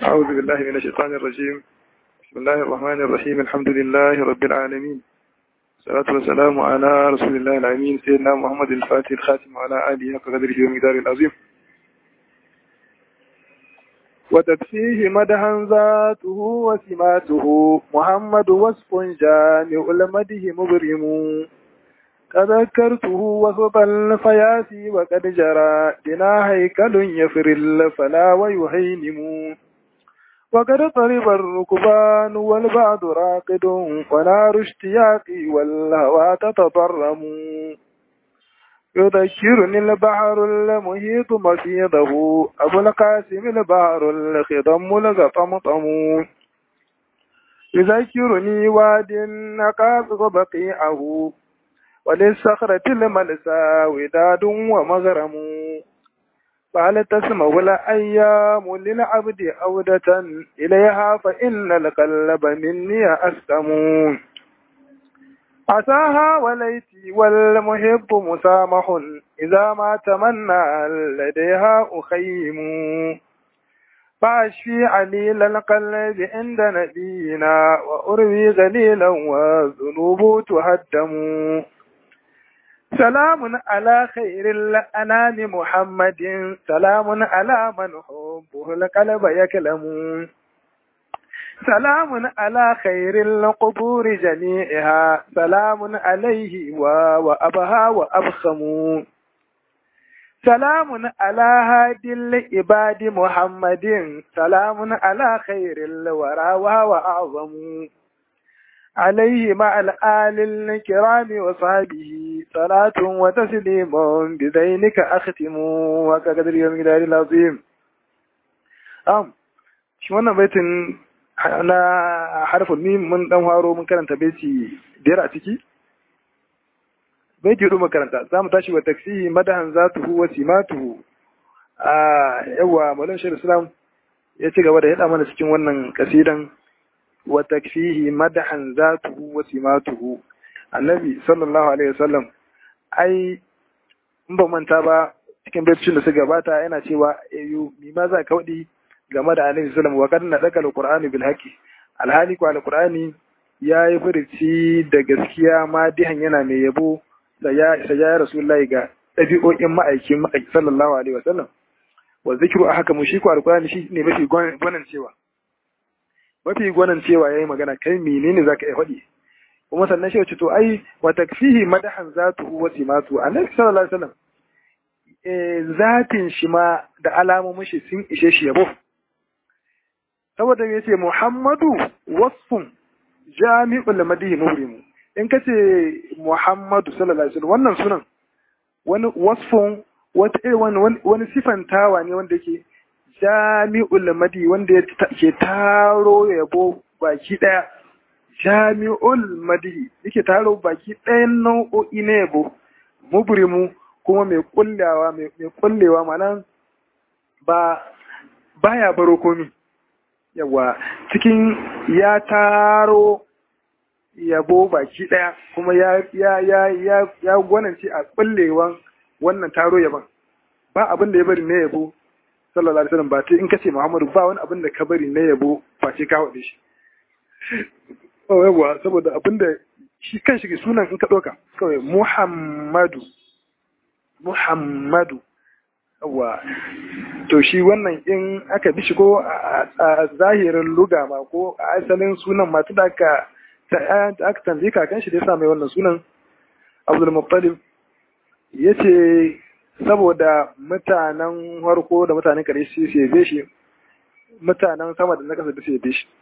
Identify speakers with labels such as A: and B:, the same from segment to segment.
A: أعوذ بالله من الشيطان الرجيم بسم الله الرحمن الرحيم الحمد لله رب العالمين الصلاة والسلام على رسول الله الأمين سيدنا محمد الفاتح الخاتم وعلى آله حق قدره ومقداره العظيم وتكفيه مدحا ذاته وسماته محمد وصف جامع المده مبرم تذكرته وهب الفياسي وقد جرى بنا هيكل يفر الفلا ويهينم وقد طرب الركبان والبعد راقد ونار اشتياقي والهوى تتضرم يذكرني البحر المحيط مفيضه أبو القاسم البحر الخضم الغطمطم يذكرني واد نقاط بقيعه وللصخرة الملسى وداد ومغرم فهل تسمع الأيام للعبد عودة إليها فإن القلب مني أسلم عساها وليتي والمحب مسامح إذا ما تمنى لديها أخيم فأشفي عليل القلب عند نبينا وأروي غليلا والذنوب تهدم سلام على خير الأنام محمد سلام على من حبه القلب يكلم سلام على خير القبور جميعها سلام عليه وأبها وأبخم سلام على هادي العباد محمد سلام على خير الورى وهو أعظم عليه مع الآل الكرام وصحبه صلاة وتسليم بذينك أختم وكقدر يوم الجلال العظيم أم shi wannan baitin na harfin mim mun dan haro mun karanta baiti biyar a ciki baiti hudu makaranta za mu tashi wa taksihi madahan zatuhu wa simatuhu a yawa maulana shirin islam ya ci gaba da yada mana cikin wannan kasidan wa takfihi madahan zatuhu wa simatuhu annabi sallallahu alaihi wasallam ai in ba manta ba cikin baitocin da suka gabata yana cewa ayu mi ma za ka wadi game da annabi sallallahu wa kad nadaka alqur'ani bil haqi alhali ko alqur'ani ya yi furici da gaskiya ma dihan yana mai yabo da ya ya rasulullahi ga ɗabi'o'in ma'aikin ma'aiki sallallahu alaihi wasallam wa zikru a haka mu shi ko alqur'ani shi ne mafi gwanan cewa mafi gwanan cewa yayi magana kai menene zaka iya faɗi kuma sannan shi ce to ai wa takfihi madahan zatuhu wa simatu annabi sallallahu alaihi wasallam eh zatin shi ma da alamomin shi sun ishe shi yabo saboda yace Muhammadu wasfun jami'ul madihi murimu in kace Muhammadu sallallahu alaihi wasallam wannan sunan wani wasfun wata irin wani sifantawa ne wanda yake jami'ul madi wanda ke taro yabo baki daya jami'ul madi yake taro baki ɗayan nau'o'i na yabo mubrimu kuma mai kullewa mai kullewa mana ba baya baro komi yawa cikin ya taro yabo baki daya kuma ya ya ya ya ya gwanance a kullewan wannan taro yaban ba abin da ya bari na yabo sallallahu alaihi wasallam ba ce in kace Muhammadu ba wani abin da ka bari na yabo face ka wade shi oh yawa saboda abin da shi kan shi sunan in ka doka kawai Muhammadu Muhammadu yawa to shi wannan in aka bi shi ko a zahirin luga ma ko a asalin sunan ma da aka aka tambaye kakan shi da ya sa mai wannan sunan Abdul Muttalib yace saboda mutanen harko da mutanen kare shi su yabe shi mutanen sama da na kasa da su yabe shi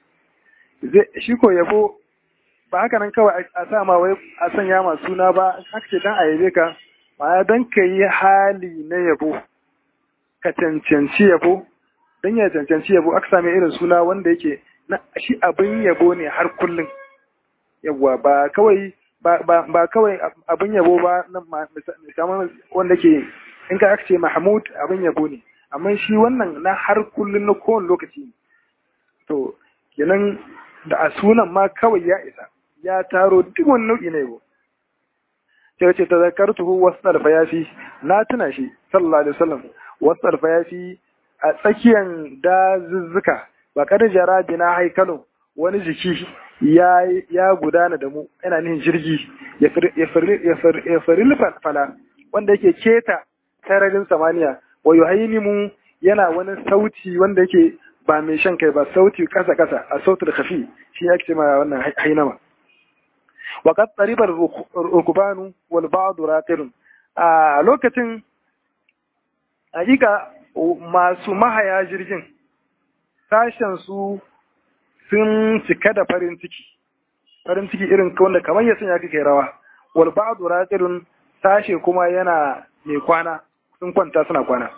A: shi ko yabo ba haka nan kawai a sa ma wai a sanya ma suna ba haka ce dan a yabe ka ma dan ka yi hali na yabo ka cancanci yabo dan ya cancanci yabo aka same irin suna wanda yake na shi abin yabo ne har kullum yawwa ba kawai ba kawai abin yabo ba kamar wanda ke in ka aka ce mahmud abin yabo ne amma shi wannan na har kullum na kowane lokaci to kenan da a sunan ma kawai ya isa ya taro duk wani nau'i na yabo sai ce ta zakartuhu wasu alfayafi na tuna shi sallallahu alaihi wasallam wasu alfayafi a tsakiyan dazuzzuka ba kada jara bina haikalun wani jiki ya ya gudana da mu yana nihin jirgi ya faril fala wanda yake keta sararin samaniya wa yuhainimu yana wani sauti wanda yake ba mai shan kai ba sauti kasa kasa a sautul khafi shi yake ce ma wannan hainama wa qad tariba rukbanu wal ba'd raqirun a lokacin hakika masu mahaya jirgin sashen su sun cika da farin ciki farin ciki irin wanda kamar ya sanya kake rawa wal ba'd raqirun sashe kuma yana mai kwana sun kwanta suna kwana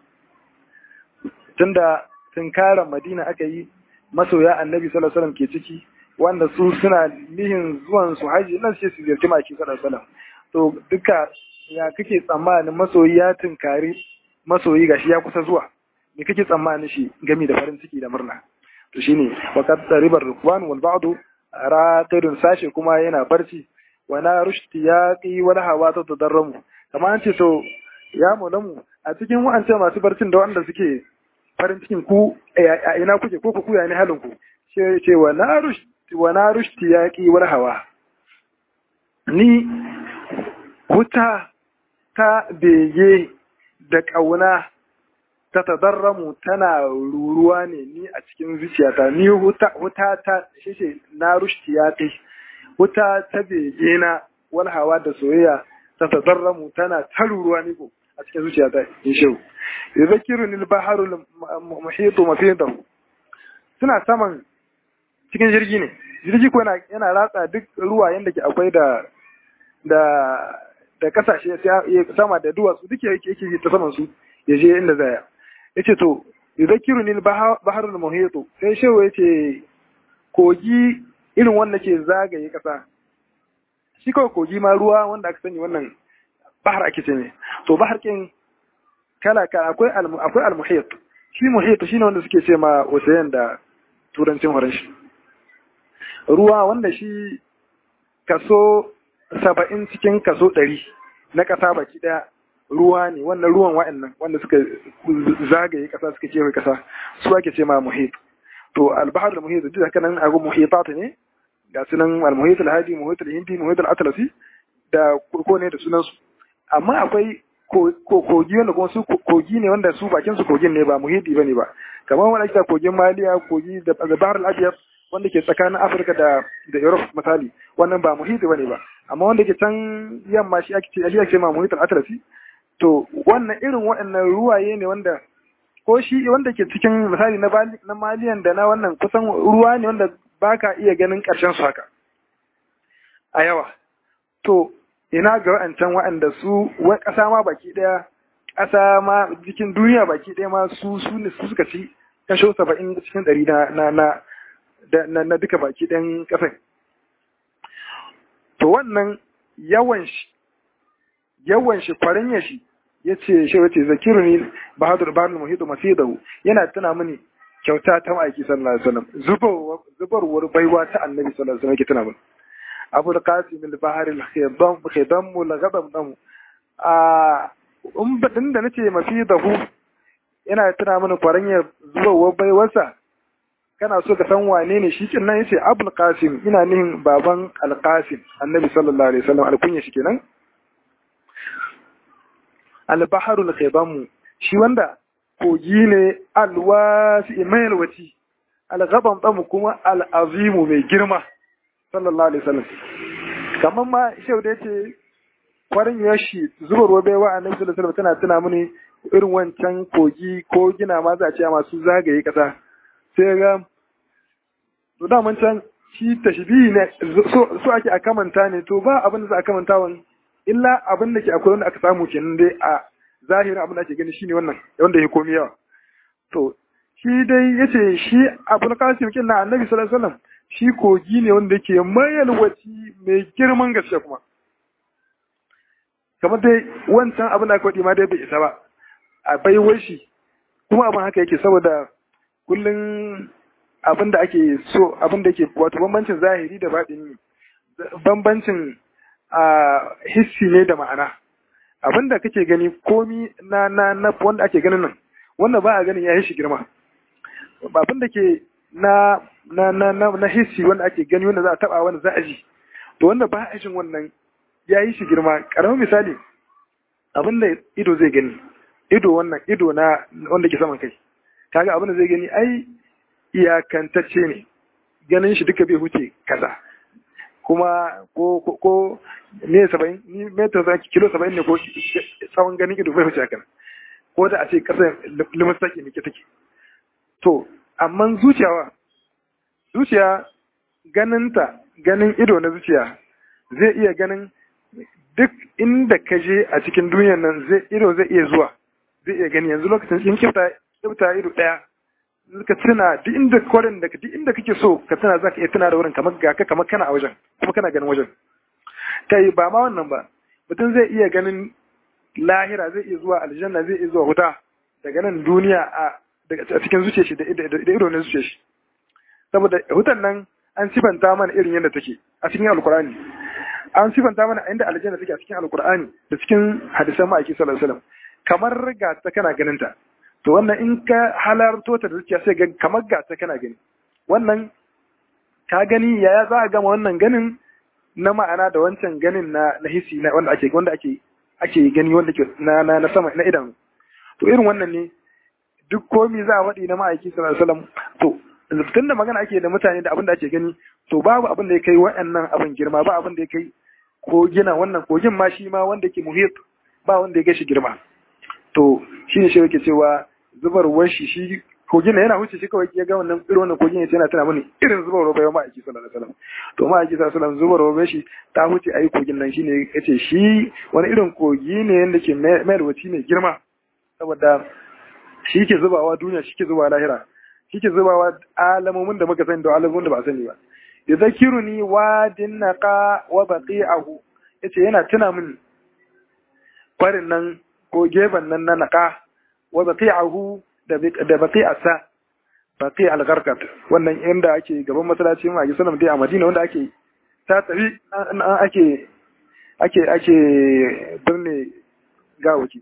A: tunda tunkarar madina aka yi masoya annabi sallallahu alaihi ke ciki wanda su suna nihin zuwan su haji nan sai su ziyarci maki sallallahu alaihi to duka ya kake tsammanin masoyi ya tunkari masoyi gashi ya kusa zuwa me kake tsammanin shi gami da farin ciki da murna to shine waqad ribar rukwan wal ba'du raqidun sashe kuma yana barci wa na rushti yaqi wal hawa ta tadarramu kamar an ce to ya mu a cikin wa'ancan masu barcin da wanda suke farin cikin ku a ina kuke ko ku ya ne halin ku ce ce wa na rushti wa na rushti yaqi wal hawa ni wuta ta bege da ƙauna ta tadarramu tana ruruwa ne ni a cikin zuciyata ni wuta ta shi na rushti yaqi wuta ta bege na wal hawa da soyayya ta tadarramu tana ta ruruwa ni ko a cikin zuciyata in shehu yadhkiruni al-baharu muhitu mafidahu suna saman cikin jirgi ne jirgi ko yana ratsa duk ruwa yanda ke akwai da da da kasashe ya sama da duwatsu duk yake yake ta saman su ya je inda zaya yace to yadhkiruni al-baharu muhitu sai shehu yace kogi irin wanda ke zagaye kasa shi kawai kogi ma ruwa wanda aka sani wannan bahar ake ce ne to bahar kin kala kala akwai akwai al-muhit shi muhit shine wanda suke ce ma ocean da turancin faranshi ruwa wanda shi kaso saba'in cikin kaso ɗari na ƙasa baki ɗaya ruwa ne wannan ruwan wa'annan wanda suka zagaye ƙasa suka kewaye ƙasa su ake ce ma muhit to al-bahr al-muhit duk haka nan abu muhitat ne ga sunan al-muhit al-hadi muhit al-hindi muhit al-atlasi da ko ne da sunan su amma akwai kogi wanda kuma su kogi ne wanda su bakin su kogin ne ba muhidi bane ba kamar wanda ake kogin maliya kogi da bahar al-abyad wanda ke tsakanin afirka da da europe misali wannan ba muhidi bane ba amma wanda ke can yamma shi ake shi ake ma muhit al-atlasi to wannan irin waɗannan ruwaye ne wanda ko shi wanda ke cikin misali na na maliyan da na wannan kusan ruwa ne wanda baka iya ganin ƙarshen su haka a yawa to ina ga wa'ancan wa'anda su wai ƙasa ma baki ɗaya ƙasa ma cikin duniya baki ɗaya ma su su ne su suka ci kasho saba'in cikin ɗari na na na na duka baki ɗayan ƙasan to wannan yawan shi yawan shi kwarin shi ya ce shi wace zakiru ne bahadur bahar muhidu masidahu yana tuna mini kyauta ta ma'aiki sallallahu alaihi wasallam zubarwar baiwa ta annabi sallallahu alaihi wasallam ke tuna mini abu da kasi min bahar al-khidam mu la gadam damu a um badin da nace mafi da hu yana tuna mana kwaranya zuwa baiwarsa kana so ka san wane ne shi kin nan yace abul qasim ina nihin baban al-qasim annabi sallallahu alaihi wasallam alkunya shi kenan al-bahar al-khidam shi wanda kogi ne alwasi mai alwati al-ghabam damu kuma al-azimu mai girma sallallahu alaihi wasallam kamar ma shau da yace kwarin yashi zuba ruwa bai wa annabi sallallahu alaihi wasallam tana tuna mini irin wancan kogi ko gina ma za a ce masu zagaye kasa sai ga to da man can shi tashbihi ne so so ake a kamanta ne to ba abin da za a kamanta wani illa abin da ke akwai wanda aka samu kenan dai a zahirin abin da ake gani shine wannan wanda ya komi yawa to shi dai yace shi abul qasim kin na annabi sallallahu alaihi wasallam shi kogi ne wanda yake mayalwaci mai girman gaske kuma kamar dai wancan abin da aka ma dai bai isa ba a baiwar shi kuma abin haka yake saboda kullum abin da ake so abin da yake wato bambancin zahiri da baɗini bambancin a hissi ne da ma'ana abin da kake gani komi na na na wanda ake ganin nan wannan ba a ganin ya yi shi girma abin da ke na na na na, na hissi wanda ake gani wanda za a taba wanda za a ji to wanda ba a jin wannan ya yi shi girma karamin misali abin da ido zai gani ido wannan ido na wanda ke saman kai kaga abin da zai gani ai iyakantacce ne ganin shi duka bai huce kaza kuma ko ko ko ne saba'in ni metar za kilo saba'in ne ko tsawon ganin ido bai huce haka ko da a ce kasar limus take ne ke take to amma zuciyawa zuciya ganinta ganin ido na zuciya zai iya ganin duk inda ka je a cikin duniyar nan zai ido zai iya zuwa zai iya gani yanzu lokacin in kifta kifta ido daya ka tuna duk inda kwarin da duk inda kake so ka tuna zaka iya tuna da wurin kamar ga ka kamar kana a wajen kuma kana ganin wajen kai ba ma wannan ba mutum zai iya ganin lahira zai iya zuwa aljanna zai iya zuwa wuta daga nan duniya a a cikin zuciyar shi da ido na zuciyar shi saboda wutan nan an sifanta mana irin yadda take a cikin alkur'ani an sifanta mana inda aljanna take a cikin alkur'ani da cikin hadisan ma'aiki sallallahu alaihi wasallam kamar ga ta kana ganin ta to wannan in ka halarto ta da zuciya sai ga kamar ga ta kana gani wannan ka gani yaya za a gama wannan ganin na ma'ana da wancan ganin na na hisi na wanda ake wanda ake ake gani wanda ke na na, na sama na idanu to irin wannan ne duk komi za a waɗi na ma'aiki sallallahu alaihi wasallam to tun da magana ake da mutane da abin da ake gani to babu abin da ya kai wa'annan abin girma ba abin da ya kai kogina wannan kogin ma shi ma wanda ke muhit ba wanda ya kai shi girma to shi ne shi yake cewa zubarwar shi shi kogin yana wuce shi kawai ya ga wannan irin wannan kogin ya ce yana tana mini irin zubarwar bai ma'aiki sallallahu alaihi wasallam to ma'aiki sallallahu alaihi wasallam zubarwar shi ta wuce ayi kogin nan shine yace shi wani irin kogi ne yanda ke mai rubuci ne girma saboda shi ke zubawa duniya shi ke zubawa lahira shi ke zubawa alamomin da muka sani da alamomin da ba sani ba ya zakiru ni wadin naqa wa baqi'ahu yace yana tuna min farin nan ko gefen nan na naqa wa baqi'ahu da da baqi'asa baqi al-gharqat wannan inda ake gaban masallaci mu a sallam dai a Madina wanda ake ta tafi ake ake ake birne gawaki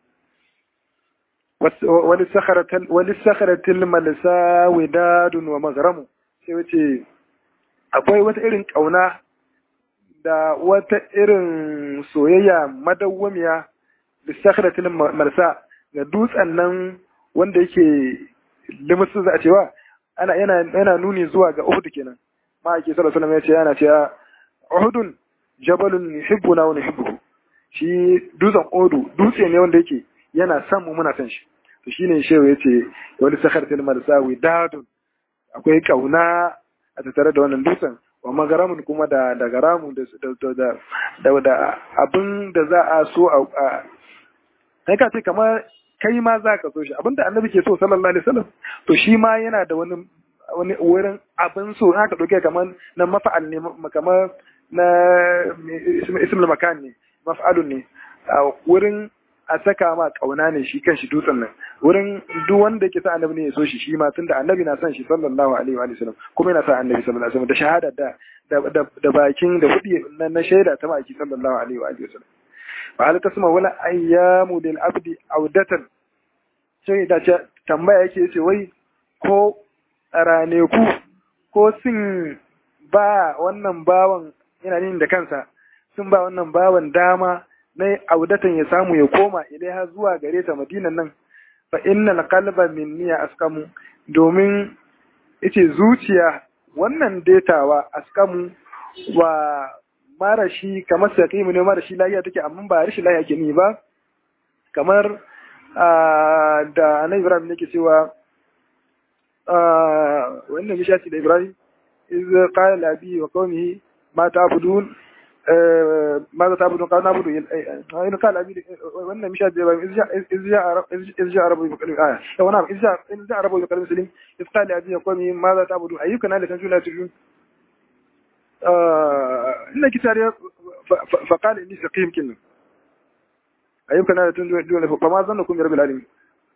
A: walisakaratil malisa widadun wa maghramu sai wace akwai wata irin kauna da wata irin soyayya madawwamiya lisakaratil malisa ga dutsen nan wanda yake limusu za a cewa ana yana yana nuni zuwa ga Uhud kenan ma ake sallallahu alaihi wasallam ya ce yana cewa Uhudun jabalun yuhibbuna wa nuhibbuhu shi dutsen Uhud dutse ne wanda yake yana son mu muna son shi to shine shehu yace wani sakar til marsawi dadun akwai kauna a tattare da wannan dutsen wa magaramun kuma da da garamu da da da da abin da za a so a kai ka ce kamar kai ma za ka so shi abinda annabi ke so sallallahu alaihi wasallam to shi ma yana da wani wani wurin abin so in aka dauke kamar na mafa'al ne kamar na ismul makan ne maf'alun ne wurin a saka ma kauna ne shi kan shi dutsen nan wurin duk wanda yake sa annabi ne ya so shi shi ma tunda annabi na son shi sallallahu alaihi wa sallam kuma yana sa annabi sallallahu alaihi wa sallam da shahada da da bakin da hudi na shaida ta maki sallallahu alaihi wa sallam fa hal tasma wala ayyamu lil abdi audatan sai da tambaya yake yace wai ko raneku ko sun ba wannan bawan yana nin da kansa sun ba wannan bawan dama na audatan ya samu ya koma ilaiha zuwa gare ta madinan nan fa innal qalba minni askamu domin yace zuciya wannan detawa askamu wa marashi kamar saqimu ne marashi lafiya take amma ba rashi lafiya ke ni ba kamar da annabi Ibrahim yake cewa wannan mishati da Ibrahim iz qala li abi wa qawmihi ma ta'budun ماذا تعبدون قال نعبد إن قال أبي وأن مشاهد إذ جاء إذ جاء إذ جاء ربه بقلب آية هو نعم إذ جاء إذ جاء ربه بقلب سليم إذ قال لأبي وقومه ماذا تعبدون أيك نال تنجون لا تجون إن كتاب فقال إني سقيم كنا أيك نال تنجون فما ظنكم برب العالمين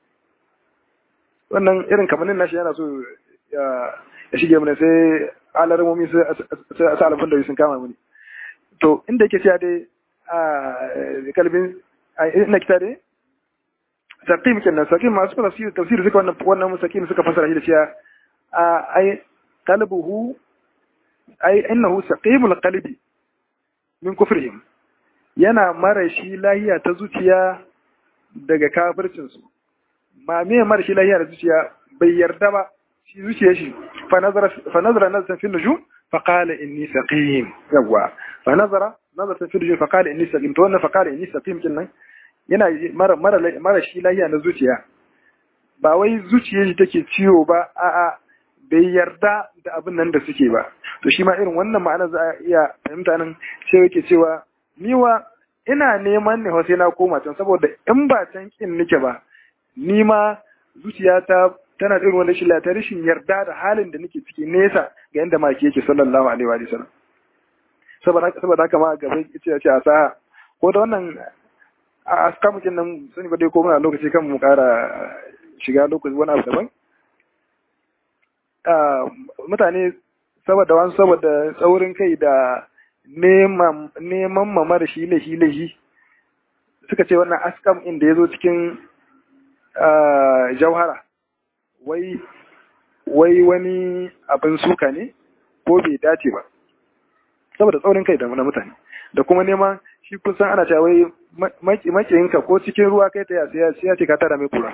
A: wannan irin kamannin nashi yana so ya shige mana sai alarmomi sai a alfin da sun kama mani to inda yake cewa dai a kalbin ina kita dai saqim kenan saqim masu tafsir tafsir suka wannan wannan saqim suka fasara shi da cewa ai qalbuhu ai innahu saqimul qalbi min kufrihim yana mara shi lahiya ta zuciya daga kafircin su ma me mara shi lahiya da zuciya bai yarda ba shi zuciya shi fa nazara fa nazara nazara fi nujum fa qala inni saqim yawa fa nazara nazara fi nujum fa qala inni saqim to wannan fa qala inni saqim kenan yana mara mara mara shi lahiya na zuciya ba wai zuciyar shi take ciwo ba a'a bai yarda da abin nan da suke ba to shi ma irin wannan ma'ana za a iya fahimta nan sai yake cewa ni wa ina neman ne sai na koma can saboda in ba can kin nake ba ni ma zuciyata tana da irin wannan shi ta rashin yarda da halin da nake ciki nesa ga yanda maki yake sallallahu alaihi wa sallam saboda saboda haka ma gaba yace ya ce a sa ko da wannan a aska mukin nan sani ba dai ko muna lokaci kan mu kara shiga lokaci wani abu daban mutane saboda wani saboda tsaurin kai da neman mamar shi lahi lahi suka ce wannan askam inda ya zo cikin jauhara wai wai wani abin suka ne ko bai dace ba saboda tsaurin kai da na mutane da kuma neman shi kusan ana cewa wai makiyinka ko cikin ruwa kai ta ya ya ce ka tara mai kura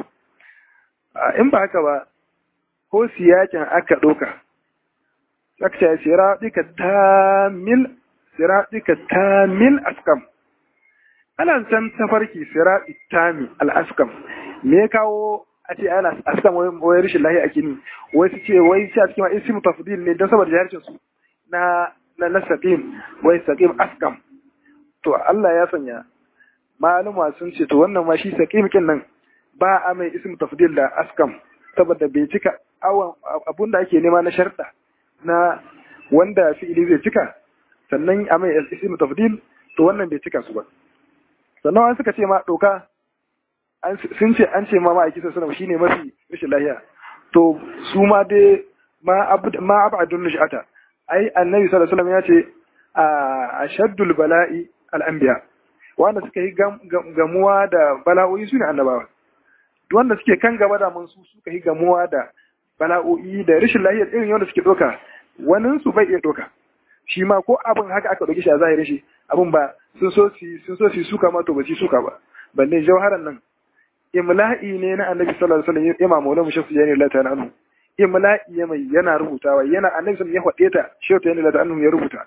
A: in ba haka ba ko siyakin aka ɗauka aka ce siraɗika tamil siraɗika tamil askam ana san tafarki siraɗi tami al'askam me ya kawo a ce ana askam wai rashin lahi ake ni wai su ce wai shi a cikin wa'in simu tafdil ne don saboda jaharcin su na na na saqim wai saqim askam to Allah ya sanya maluma sun ce to wannan ma shi saqim kin nan ba a mai ismu tafdil da askam saboda bai cika awon abun da ake nema na sharɗa na wanda fi'ili zai cika sannan a mai ismu tafdil to wannan bai cika su ba sannan an suka ce ma doka sun ce an ce ma ma'aiki sallallahu shine mafi rashin lahiya to su ma dai ma ma abadun nishata ai annabi sallallahu alaihi wasallam ya ce a ashaddul bala'i al-anbiya wanda suka yi gamuwa da bala'o'i su ne annabawa wanda suke kan gaba da mun su suka yi gamuwa da bala'o'i da rashin lahiyar irin yadda suke doka wani su bai iya doka shi ma ko abin haka aka doki shi a zahirin shi abin ba sun so su sun so su suka ma to ba su suka ba balle jawharan nan imla'i ne na annabi sallallahu alaihi wasallam imam maulana shafi yani Allah ta'ala anhu imla'i ya mai yana rubutawa yana annabi sallallahu ya faɗe ta shafi yani Allah anhu ya rubuta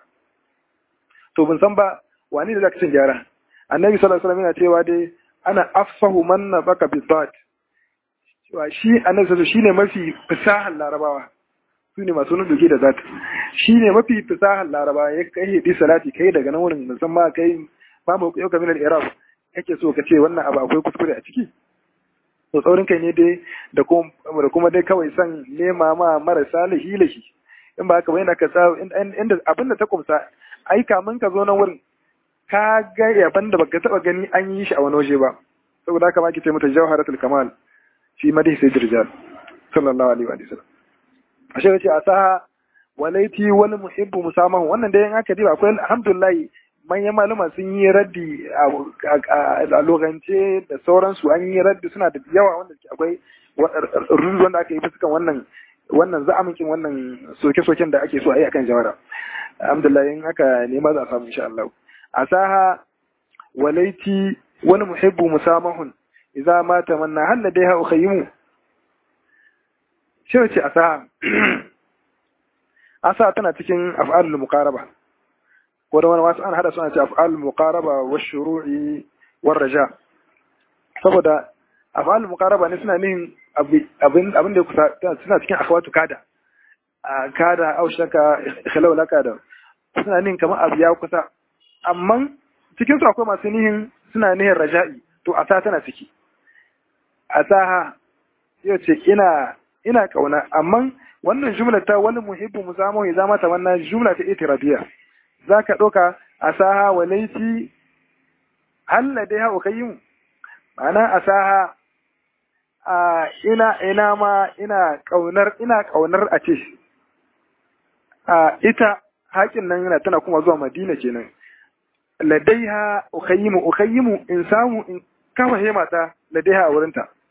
A: to ban san ba wani da zaka cin gyara annabi sallallahu alaihi wasallam yana cewa dai ana afsahu man nabaka bi dhat cewa shi annabi sallallahu shine mafi fasahar larabawa su ne masu nuduki da zat shi ne mafi fasahar larabawa ya kai hidi salati kai daga nan wurin musamman kai ma mu yau kamar al-iraq kake so ka ce wannan abu akwai kuskure a ciki to tsaurin kai ne dai da kuma da kuma dai kawai san nema ma marasa lahi lahi in ba haka ba yana ka sa inda abin da ta kumsa ai kamun ka zo nan wurin ka ga yaban da baka taba gani an yi shi a wani waje ba saboda haka ma ke ce mata jawharatul kamal fi madhi sayyid rijal sallallahu alaihi wa sallam ashe yace asaha walaiti wal muhibbu musamahu wannan dai in aka diba akwai alhamdulillah manyan malama sun yi raddi a logance da sauransu an yi raddi suna da yawa wanda akwai rudu wanda aka yi fuskan wannan wannan za'aminkin wannan soke-soken da ake so a yi akan jawara alhamdulillah in aka nema za a samu insha Allah asaha walaiti wani muhibbu musamahun idza ma tamanna hal ladaiha ukhayyimu shi ce asaha asa tana cikin af'alul muqaraba ko da wani wasu an hada suna ce af'alul muqaraba wa shuru'i war raja saboda af'alul muqaraba ne suna nihin abin abin da kusa suna cikin akhwatu kada kada au shaka khilaw laka da suna nihin kamar abu ya kusa amma cikin su akwai masu nihin suna nihin raja'i to asa tana ciki asaha yau ce ina ina kauna amma wannan jumla ta wani muhibbu musamu ya zama ta wannan jumla ta itirabiya zaka ɗauka asaha wa laiti halla dai ha ukayyim ma'ana asaha a ina ina ma ina kaunar ina kaunar a ce a ita hakin nan yana tana kuma zuwa madina kenan ladaiha ukayyimu ukayyimu in samu in kafa hema ta ladaiha a wurinta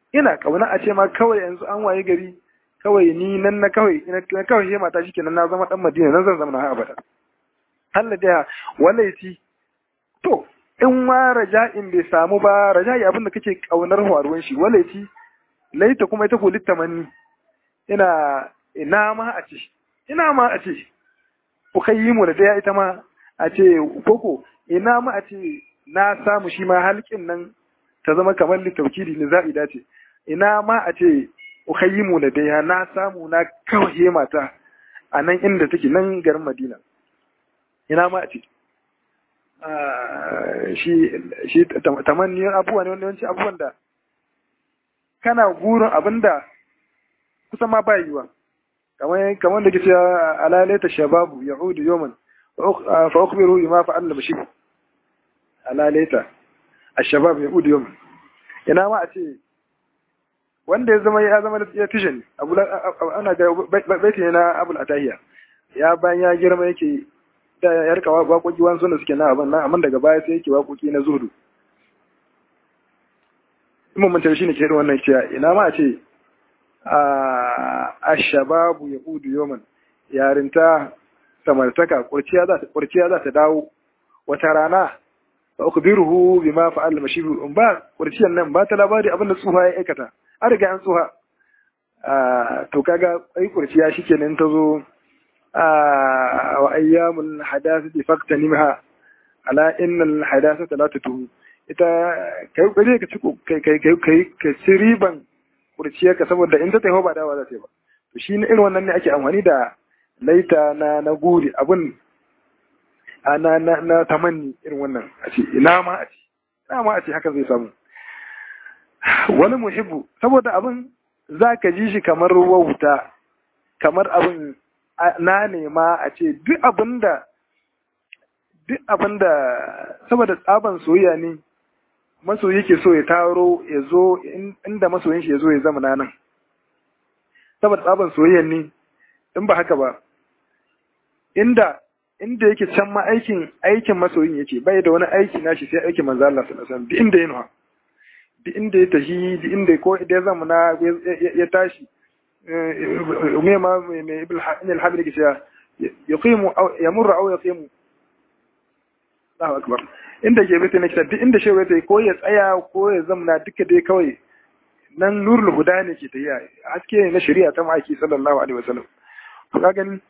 A: ina kauna a ce ma kawai yanzu an waye gari kawai ni nan na kawai na kawai he mata shikenan na zama dan Madina nan zan zama na abada Allah da walaiti to in ma raja'in bai samu ba raja'i abin da kake kaunar faruwan shi walaiti laita kuma ita ko littamanni ina ina ma a ce ina ma a ce ukayyimu da daya ita ma a ce koko ina ma a ce na samu shi ma halkin nan ta zama kamar littaukiri ne za'i dace ina ma a ce ukayyimu da daya na samu na kawai mata a nan inda take nan garin Madina ina ma a ce shi shi tamanni abubuwa ne wanda abubuwan da kana gurin abinda kusan ma ba yiwa kamar kamar da kace alalaita shababu yaudu yawman fa ukhbiru bima fa'alna bashi alalaita ashabab yaudu yawman ina ma a ce wanda ya zama ya zama ya tishin abu ana ga baiti ne na abul atahiya ya bayan ya girma yake da ya rika waƙoƙi wani suna suke na abin nan amma daga baya sai yake waƙoƙi na zuhudu in mun shi ne ke irin wannan cewa ina ma a ce a shababu ya udu yoman yarinta samartaka kurciya za ta dawo wata rana ba uku biruhu bi ma fa'al mashibu in ba kurciyan nan ba ta labari abin da tsuha ya aikata an riga an tsuha to kaga ai kurciya shikenan ta zo wa ayyamul hadathati faqtanimha ala innal hadathata la tutu ita kai kai ka ci kai kai kai ka ci riban kurciyarka saboda in ta tafi ba dawa za ta yi ba to shi irin wannan ne ake amfani da laita na na guri abun na na na tamanni irin wannan a ce ina ma a ce ina ma a ce hakan zai samu wani muhibbu saboda abin za ka ji shi kamar wauta kamar abin na nema a ce duk abin da duk abin da saboda tsaban soyayya ne masoyi yake so ya taro ya zo inda masoyin shi ya zo ya zama nan saboda tsaban soyayya ne in ba haka ba inda inda yake can ma aikin aikin masoyin yake bai da wani aiki nashi sai aikin manzo Allah sallallahu alaihi wasallam duk inda yana duk inda ya tafi duk inda ko idan ya zama na ya tashi me ma me ibn al-hamid yake cewa yaqimu aw yamurru aw yaqimu Allahu akbar inda ke bita nake duk inda shewa ta ko ya tsaya ko ya zamna duka dai kawai nan nurul huda ne ke tafiya haske ne na shari'a ta ma'aiki sallallahu alaihi wasallam to ka gani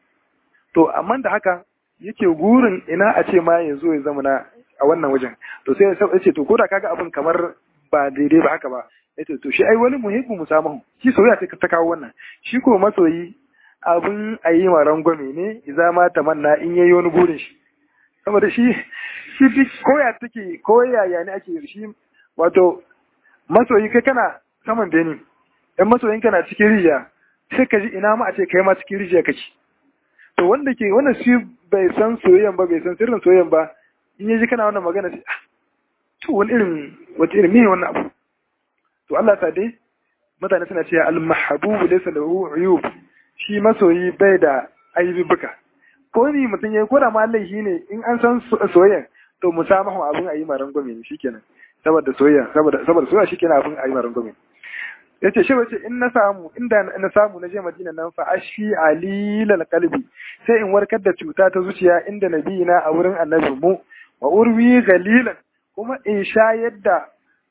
A: to amma da haka yake gurin ina a ce ma yanzu ya zama na a wannan wajen to sai ya ce to koda kaga abin kamar ba daidai ba haka ba yace to shi ai wani muhimmin musamahu shi soyayya ta kawo wannan shi ko masoyi abin a yi ma rangwame ne iza ma tamanna in yayi wani burin shi saboda shi shi duk koya take koya ya ne ake shi wato masoyi kai kana saman beni dan masoyin kana cikin rijiya sai ka ji ina ma a ce kai ma cikin rijiya kake to wanda ke wannan shi bai san soyayyan ba bai san sirrin soyayyan ba in yaji kana wannan magana sai to wani irin wata irin me wannan abu to Allah ta dai mutane suna cewa al-mahbubu laysa lahu uyub shi masoyi bai da aibubuka ko ni mutum yayi ko da ma laifi ne in an san soyayya to musamahu abun ayi maran gome ne shikenan saboda soyayya saboda saboda soyayya shikenan abun ayi maran gome yace shi wace in na samu inda na samu na je Madina nan fa ashfi alilal qalbi sai in warkar da cuta ta zuciya inda nabiyina a wurin annabi mu wa urwi galilan kuma in sha yadda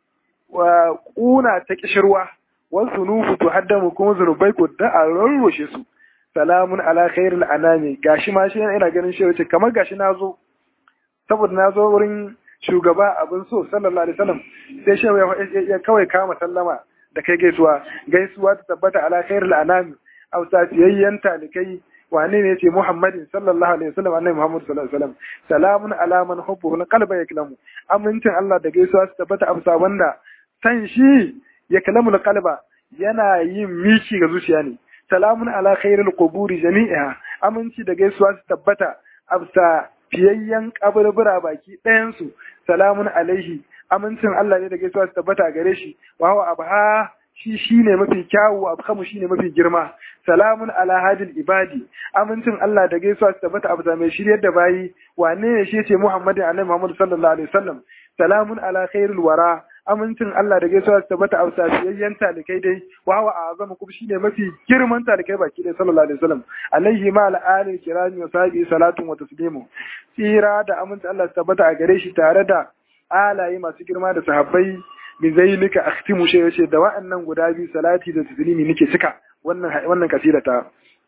A: wa kuna ta kishirwa wa zunubu tuhaddamu kuma zunubai ko da a rarroshe su salamun ala khairil anami gashi ma shi ina ganin shi wace kamar gashi na zo saboda na zo wurin shugaba abin so sallallahu alaihi wasallam sai shi ya kawai kama sallama da kai gaisuwa gaisuwa ta tabbata ala khairil anami aw safiyayyan talikai wane ne yace muhammadin sallallahu alaihi wasallam annabi muhammad sallallahu alaihi wasallam salamun ala man hubbuhu qalba yaklamu amincin Allah da gaisuwa ta tabbata amsa wanda san shi ya kalamu qalba yana yin miki ga zuciya ne salamun ala khairil quburi jami'a aminci da gaisuwa su tabbata absa fiyayyen kaburbura baki ɗayan su salamun alaihi amincin Allah ne da gaisuwa su tabbata gare shi wa huwa abha shi shine mafi kyawu abkamu shine mafi girma salamun ala hadil ibadi amincin Allah da gaisuwa su tabbata abza mai shiryar da bayi wane ne shi ce Muhammadin annabi Muhammad sallallahu alaihi wasallam salamun ala khairil wara amincin Allah da gaisuwa su tabbata a safiyayyen talikai dai wa huwa azamu kuma shine mafi girman talikai baki dai sallallahu alaihi wasallam alaihi ma al kirami wa sahbihi salatun wa taslimu tsira da amincin Allah su tabbata a gare shi tare da alaye masu girma da sahabbai bi zainika akhtimu shi yace da wa'annan guda biyu salati da taslimi nake cika wannan wannan kasida ta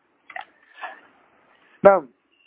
A: na'am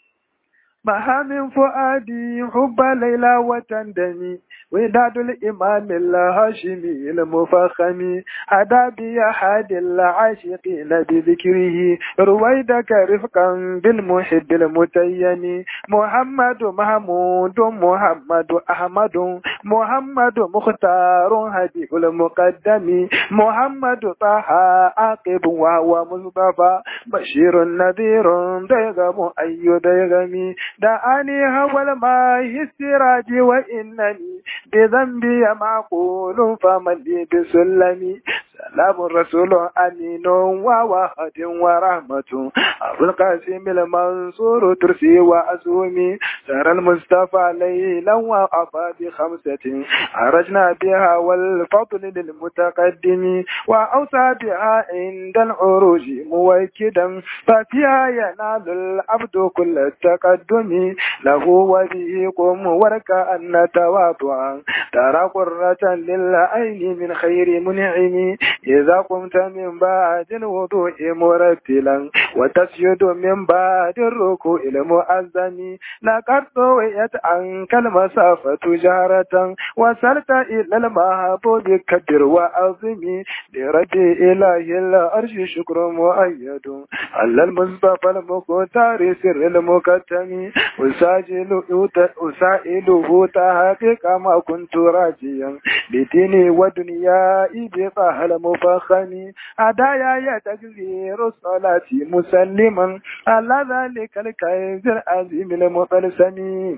A: ما من فؤادي حب ليلى وتندمي وداد الإمام الهاشمي المفخم هدى بي أحد العاشقين بذكره رويدك رفقا بالمحب المتيم محمد محمود محمد أحمد محمد مختار هدي المقدم محمد طه عاقب وهو مصطفى بشير نذير ديغم أي ديغمي دعاني هو الماء السراج وإنني بذنبي معقول فمن لي بسلمي سلام الرسول أمين وواحد ورحمة أبو القاسم المنصور ترسي وأسومي سر المصطفى ليلا وأفى بخمسة عرجنا بها والفضل للمتقدم وأوصى بها عند العروج موكدا ففيها ينال العبد كل التقدم له وبه قم وركأن تواضعا ترى قرة للعين من خير منعم إذا قمت من بعد الوضوء مرتلا وتسجد من بعد الركوع المؤذن لقد طويت عنك المسافة جارة وصلت إلى المحبوب كبر وعظم لربي إله الأرش شكر مؤيد على المصطفى المختار سر المكتم أساجل أسائله تحقيق ما كنت راجيا بديني ودنياي بطه المفخم هدايا تكبير الصلاة مسلما على ذلك الكيز العظيم المطلسم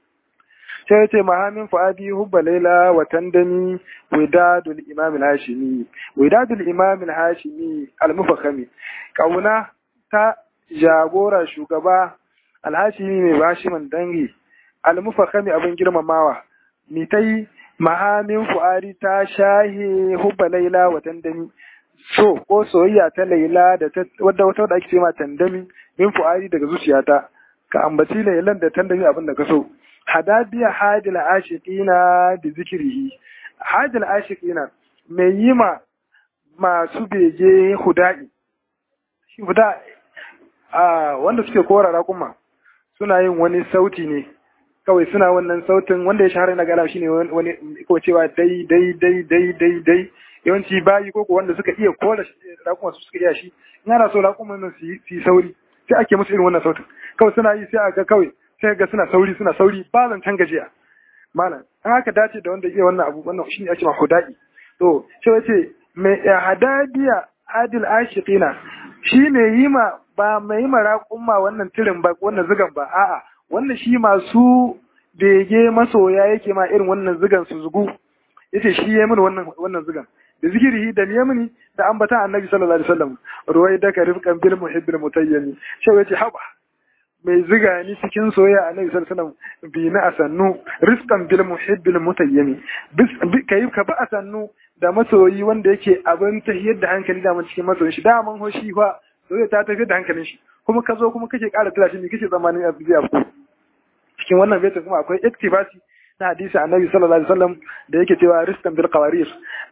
A: sai ce mahamin fa'adi hubba laila wa tandami widadul imam al-hashimi widadul imam al-hashimi al-mufakhami kauna ta jagora shugaba al-hashimi mai bashiman dangi al-mufakhami abin girmamawa ni tai mahamin fu'adi ta shahe hubba laila wa tandami so ko soyayya ta laila da ta wadda wata wadda ake ce ma tandami min fu'adi daga zuciyata ka ambaci lailan da tandami abin da ka so hadadiya hadil ashiqina bi zikrihi hadil ashiqina mai yi ma masu bege hudai shi huda a wanda suke korara kuma suna yin wani sauti ne kawai suna wannan sautin wanda ya shahara na gala shine wani ko cewa dai dai dai dai dai dai yawanci bayi ko wanda suka iya kora rakuma su suka iya shi in ana so rakuma nan su yi sauri sai ake musu irin wannan sautin kawai suna yi sai aka kawai sai ga suna sauri suna sauri ba zancen gajiya malam an haka dace da wanda iya wannan abu wannan shine ake ma hudai to sai wace mai hadadiya adil ashiqina shi ne yi ma ba mai yi ma raƙumma wannan tirin ba wannan zigan ba a'a wannan shi masu bege masoya yake ma irin wannan zigan su zugu yace shi ya mini wannan wannan zigan da zikirihi da yamini da ambata annabi sallallahu alaihi wasallam ruwai da ka rifkan bil muhibbil mutayyimi shi yace haba mai ziga ni cikin soyayya annabi sallallahu alaihi wasallam bi na asannu rifkan bil muhibbil mutayyimi kai ka ba asannu da masoyi wanda yake abin tahiyar da hankali da cikin masoyin shi da man hoshi fa soyayya ta tafiyar da hankalin shi kuma ka zo kuma kake ƙara tura shi ne kake zamanin abu zai abu cikin wannan baitin kuma akwai iktibasi na hadisi annabi sallallahu alaihi wasallam da yake cewa rizqan bil qawarir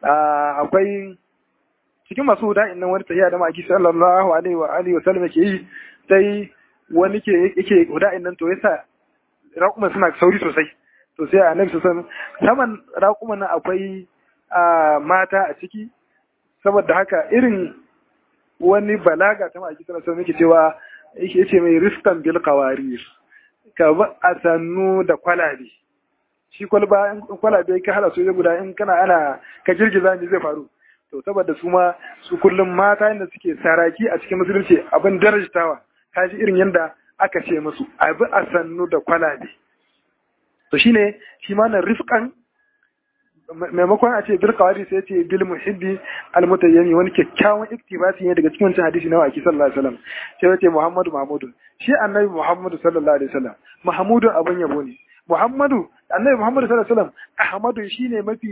A: akwai cikin masu huda nan wani tahiya da maki sallallahu alaihi wa alihi wa sallam yake yi sai wani ke yake huda nan to yasa raƙuman suna sauri sosai to sai annabi sallallahu alaihi wasallam saman raƙuman nan akwai mata a ciki saboda haka irin wani balaga ta maki sallallahu alaihi wasallam yake cewa yake yace mai rizqan bil qawarir ka ba a sannu da kwalabe shi kwalba in kwalabe ka hala soja guda in kana ana ka girgiza ne zai faru to saboda su ma su kullum mata inda suke saraki a cikin musulunci abin darajtawa ka ji irin yadda aka ce musu abi a sannu da kwalabe to shine shi ma nan rifkan maimakon a ce bil qawari sai ce bil muhibbi al mutayyimi wani kyakkyawan iktibasi ne daga cikin wancan hadisi na waki sallallahu alaihi wasallam sai yace muhammadu mahmudu shi annabi muhammadu sallallahu alaihi wasallam mahmudu abun yabo ne muhammadu annabi muhammadu sallallahu alaihi wasallam ahmadu shine mafi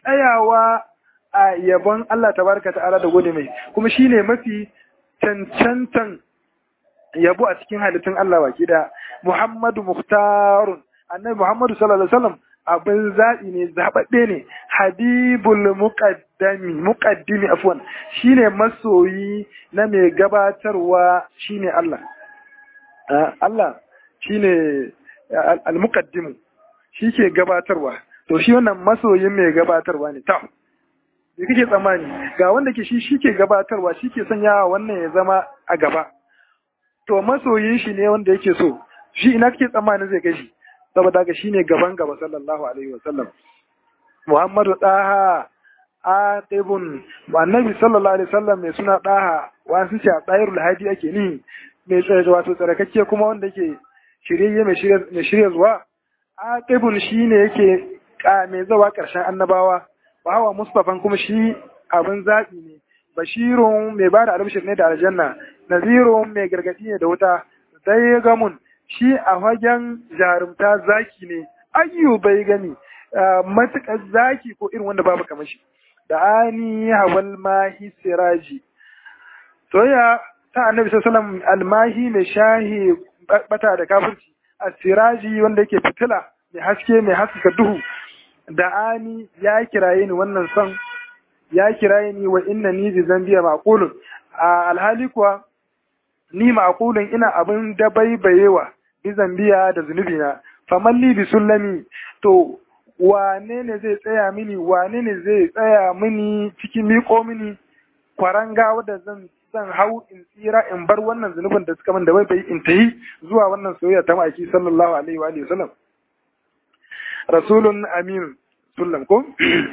A: tsayawa a yabon Allah tabaraka ta'ala da gode mai kuma shine mafi cancantan yabo a cikin halittun Allah baki da Muhammadu Muhtarun annabi Muhammadu sallallahu alaihi wasallam abin zaɓi ne zaɓaɓɓe ne habibul muqaddami muqaddimi afwan shine masoyi na mai gabatarwa shine Allah Allah shine al-muqaddimu shi ke gabatarwa to shi wannan masoyin mai gabatarwa ne ta me kake tsammani ga wanda ke shi shi ke gabatarwa shi ke sanyawa wannan ya zama a gaba to masoyin shi ne wanda yake so shi ina kake tsammanin zai kai shi saboda haka shine gaban gaba sallallahu alaihi wa sallam Muhammadu Daha Atibun annabi sallallahu alaihi wasallam mai suna Daha wasu ce a tsayirul hadi ake ni mai tsaye wato tsarakakke kuma wanda yake shirye mai shirye zuwa Atibun shine yake mai zawa karshen annabawa wa hawa Mustafan kuma shi abin zaɓi ne bashirun mai bada albishir ne da aljanna nazirun mai gargadi ne da wuta dai gamun shi a fagen jarumta zaki ne ayyu bai gani matuƙar zaki ko irin wanda babu kamar shi da ani hawal mahi siraji soya ta annabi sallallahu almahi mai shahi bata da kafirci a siraji wanda yake fitila mai haske mai haskaka duhu da ani ya kiraye ni wannan son ya kiraye ni wa inna ni bi zambiya maqulun a alhali kuwa ni maqulun ina abin da baibayewa bi zambiya da zunubina famalli bi sullami to wane ne zai tsaya mini wane ne zai tsaya mini cikin miƙo mini kwaranga wadda zan zan hau in tsira in bar wannan zunubin da suka min da bai bai in tayi zuwa wannan soyayya ta maki sallallahu alaihi wa alihi wasallam rasulun amin sullam ko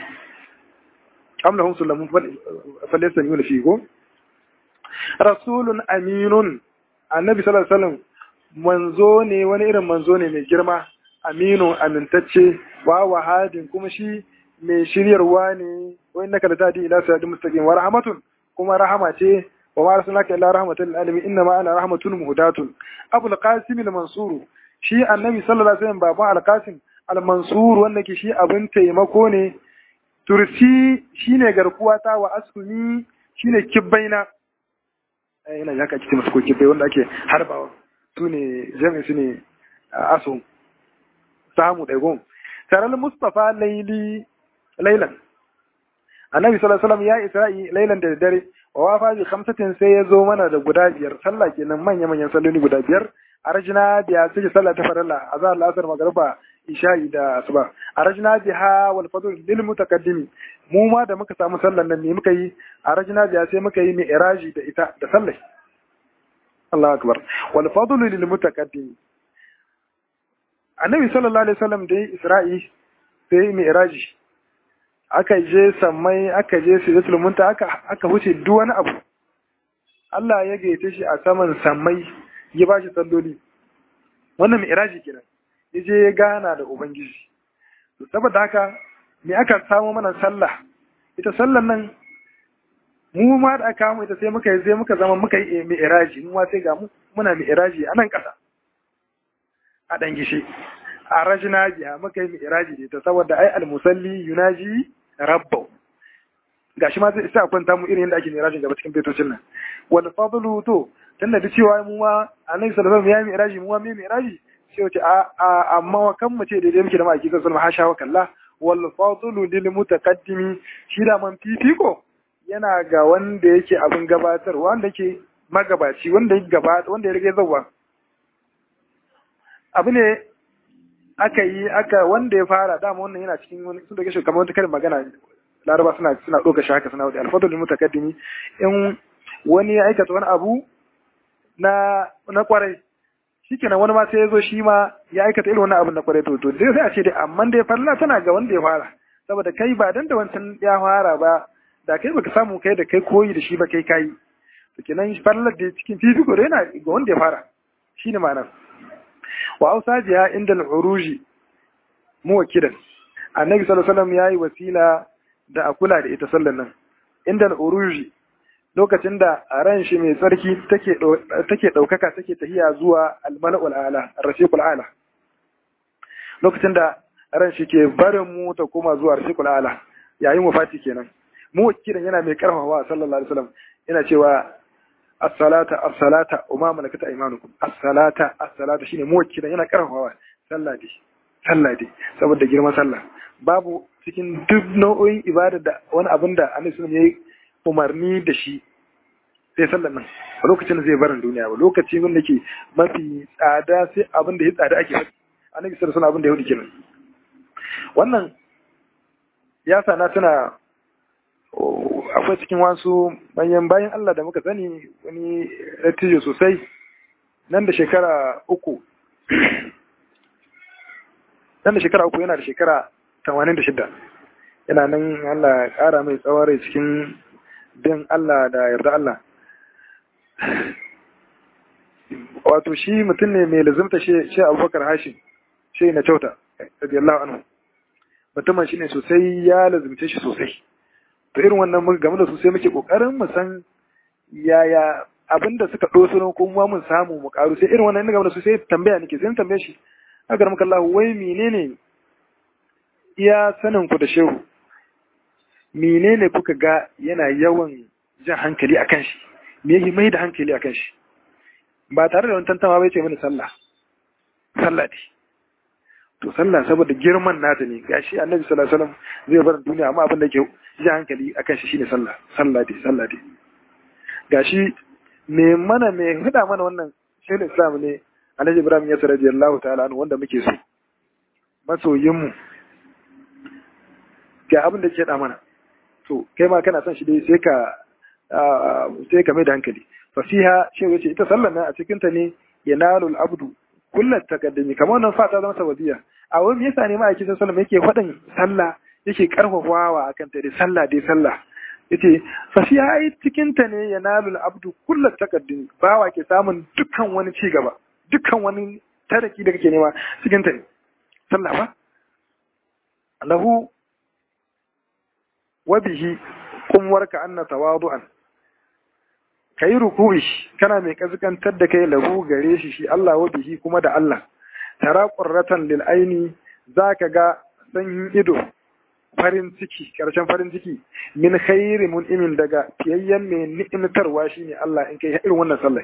A: am lahum sullamun falaysa yuna fi ko rasulun aminun annabi sallallahu alaihi wasallam manzo ne wani irin manzo ne mai girma aminu amintacce wa wahadin kuma shi mai shiryarwa ne wa innaka latadi ila siratin mustaqim wa rahmatun kuma rahama ce wa ma arsalnaka illa rahmatan lil alamin inna ma ana rahmatun muhdatun abul qasim al mansur shi annabi sallallahu alaihi wasallam baban al qasim al mansur wanda ke shi abin taimako ne tursi shine garkuwa ta wa asumi shine kibbaina eh ina yaka kici masu ko kibbai wanda ake harbawa su ne jami'i su ne aso samu ɗaigon taral mustafa laili lailan annabi sallallahu alaihi wasallam ya isra'i lailan da dare wa wafa bi khamsatin sai ya zo mana da guda biyar sallah kenan manya manyan salloli guda biyar arjina biya sai sallah ta farilla azhar al-asr magriba isha'i da asuba arjina biha wal fadl lil mutaqaddimi mu ma da muka samu sallan nan ne muka yi arjina biya sai muka yi mi'raji da ita da sallai Allah akbar wal fadlu lil mutaqaddim annabi sallallahu alaihi wasallam da isra'i sai mi'raji aka je sammai aka je sidratul munta aka aka wuce duk wani abu Allah ya gaite shi a saman sammai ya bashi salloli wannan mi'raji kenan yaje ya gana da ubangiji to saboda haka me aka samu mana sallah ita sallan nan mu ma da aka mu ita sai muka yi sai muka zama muka yi mi'raji mu ma sai ga mu muna mi'raji a nan ƙasa a dan gishi a rajina biya muka yi mi'raji da ita saboda ai almusalli yunaji rabbahu gashi ma sai sa kwanta mu irin yadda ake mi'raji gaba cikin betocin nan wal fadlu to tunda da cewa mu ma annabi sallallahu alaihi wasallam ya mi'raji mu ma mai mi'raji sai wace a amma kan mu ce daidai muke da ma'aiki sallallahu alaihi hasha wa kallah wal fadlu lil mutaqaddimi shi da man fifiko yana ga wanda yake abin gabatar wanda yake magabaci wanda ya gaba wanda ya rage zawa abu ne aka yi aka wanda ya fara dama wannan yana cikin wani sun dauke shi kamar wata karin magana laraba suna suna ɗauka shi haka suna wuce alfadul mutakaddimi in wani ya aikata wani abu na na kwarai shikenan wani ma sai ya zo shi ma ya aikata irin wani abu na kwarai to to dai sai a ce dai amma dai farla tana ga wanda ya fara saboda kai ba dan da wancan ya fara ba da kai baka samu kai da kai koyi da shi ba kai kai to kenan farlar da cikin fifiko da yana ga wanda ya fara shine ma'anar wa ausajiya inda al-uruji muwakkidan annabi sallallahu alaihi wasallam yayi wasila da a kula da ita sallan nan inda al-uruji lokacin da a ran shi mai tsarki take take daukaka take tahiya zuwa al-mala'ul a'la ar-rafiqul a'la lokacin da ran shi ke barin mu ta koma zuwa ar-rafiqul a'la yayin wafati kenan muwakkilan yana mai karfafawa sallallahu alaihi wasallam yana cewa as-salata as-salata wa ma malakat aymanukum as-salata as-salata shine muwakkilan yana karfafawa sallah dai sallah dai saboda girman sallah babu cikin duk nau'o'in ibada da wani abin da Annabi sallallahu alaihi wasallam yayi umarni da shi sai sallan nan a lokacin da zai barin duniya ba lokaci wanda ke mafi tsada sai abin da ya tsada ake faɗi Annabi sallallahu alaihi wasallam abin da ya hudu kenan wannan ya sana tana akwai cikin wasu manyan bayan Allah da muka sani wani dattijo sosai nan da shekara uku nan da shekara uku yana da shekara tamanin da shida yana nan Allah ya ƙara mai tsawon rai cikin bin Allah da yarda Allah wato shi mutum ne mai lazimta shi abubakar hashim shi na kyauta radiyallahu anhu mutumin shi ne sosai ya lazimce shi sosai to irin wannan muka game da su sai muke kokarin mu san yaya abin da suka ɗoso don kuma mun samu mu karu sai irin wannan game da su sai tambaya nake sai tambaye shi haka muka Allah wai menene iya sanin ku da shehu menene kuka ga yana yawan jan hankali akan shi me yake mai da hankali akan shi ba tare da wani tantama bai ce mini sallah sallah ce to sallah saboda girman nata ne gashi annabi sallallahu alaihi wasallam zai bar duniya amma abin da ke ji hankali akan shi shine sallah sallah dai sallah dai gashi me mana me hada mana wannan shehu islam ne alhaji ibrahim yasir radiyallahu ta'ala anhu wanda muke so masoyin mu ga abin da ke da mana to kai ma kana son shi dai sai ka sai ka mai da hankali fasiha shehu yace ita sallar nan a cikin ta ne yanalul abdu kullat taqaddumi kamar wannan fata zama sababiya a wani me yasa ne ma ake sallah yake faɗin sallah yake karfafawa akan ta dai sallah dai sallah yace fasiha ai cikin ta ne yanalul abdu kullat taqaddumi bawa ke samun dukkan wani ci gaba dukkan wani taraki da kake nema cikin ta ne sallah ba lahu wa bihi kumwarka anna tawadu'an ka yi ruku'i kana mai kaskantar da kai lahu gare shi shi Allah wa bihi kuma da Allah tara qurratan lil aini zaka ga sanyin ido farin ciki karshen farin ciki min khairi mun'imin daga fiyayyen mai ni'imtarwa shine Allah in kai irin wannan sallah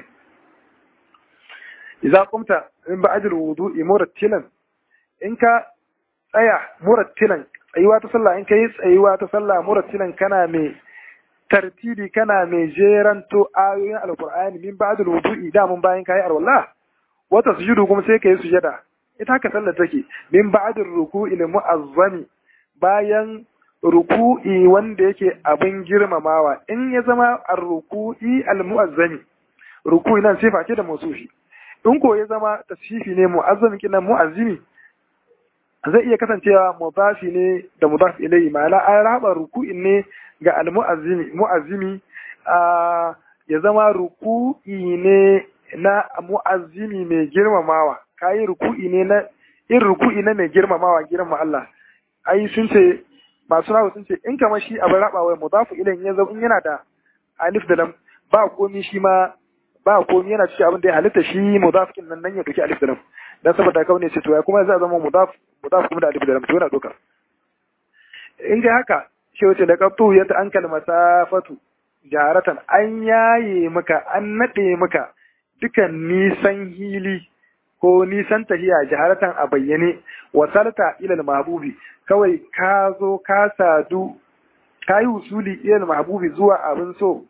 A: idza qumta min ba'dil wudu'i murattilan in ka tsaya murattilan tsayuwa ta sallah in kai tsayuwa ta sallah murattilan kana mai tartibi kana mai jeranto ayoyin alkur'ani min ba'd al-wudu'i da mun bayan kai arwalla wata sujudu kuma sai kai sujada ita haka sallar take min ba'd ar-ruku'i mu'azzami bayan ruku'i wanda yake abin girmamawa in ya zama ar-ruku'i al-mu'azzami ruku'i nan sifa ce da mausufi in ko ya zama tasfifi ne mu'azzami kinan mu'azzimi zai iya kasancewa mudafi ne da mudaf ilayhi ma'ana an raba ruku'in ne ga al-mu'azzimi mu'azzimi ya zama ruku'i ne na mu'azzimi mai girmamawa kayi ruku'i ne na in ruku'i na mai girmamawa girma Allah ai sun ce masu nawa sun ce in kamar shi abin raba wai mudafu ilayhi ya zama in yana da alif da lam ba komi shi ma ba komi yana cikin abin da ya halitta shi mudaf kin nan nan ya doki alif da lam dan saboda kawai ne ce to ya kuma zai zama mudaf mudaf kuma da alif da lam to yana doka in ga haka shi wace da kaftu ya ta an masafatu jaratan an yaye maka an nade maka dukan nisan hili ko nisan tahiya jaharatan a bayyane wasalta ila mahbubi kawai ka zo ka sadu ka yi usuli ila mahbubi zuwa abin so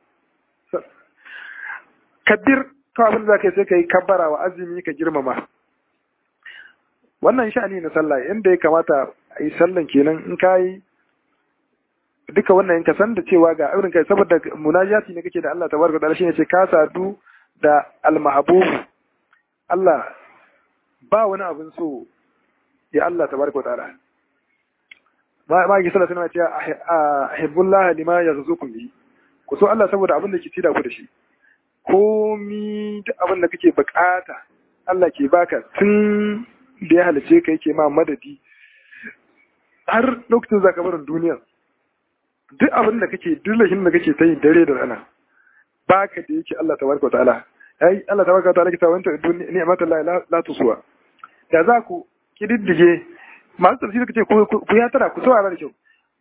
A: kabbir kawai abin da za ka yi sai ka yi kabbara wa azumi ka girmama wannan sha'ani na sallah inda ya kamata a yi sallan kenan in ka yi duka wannan ka san da cewa ga irin kai saboda munajati ne kake da Allah tabaraka ta'ala shine ce ka sadu da al-mahbub Allah ba wani abin so ya Allah tabaraka ta'ala ma ma ki sallallahu alaihi wasallam ce ahibbullah lima yarzuqukum bi ku so Allah saboda abin da ke ci da ku da shi komi duk abin da kake bukata Allah ke baka tun da ya halice ka yake ma madadi har lokacin zaka barin duniya duk abin da kake duk lahin da kake ta yi dare da rana baka da yake Allah tabaraka wa ta'ala ai Allah tabaraka wa ta'ala ke tawanta ni'mat Allah la tuswa da za ku kididdige masu tafsiri kace ku ya tara ku saurara da kyau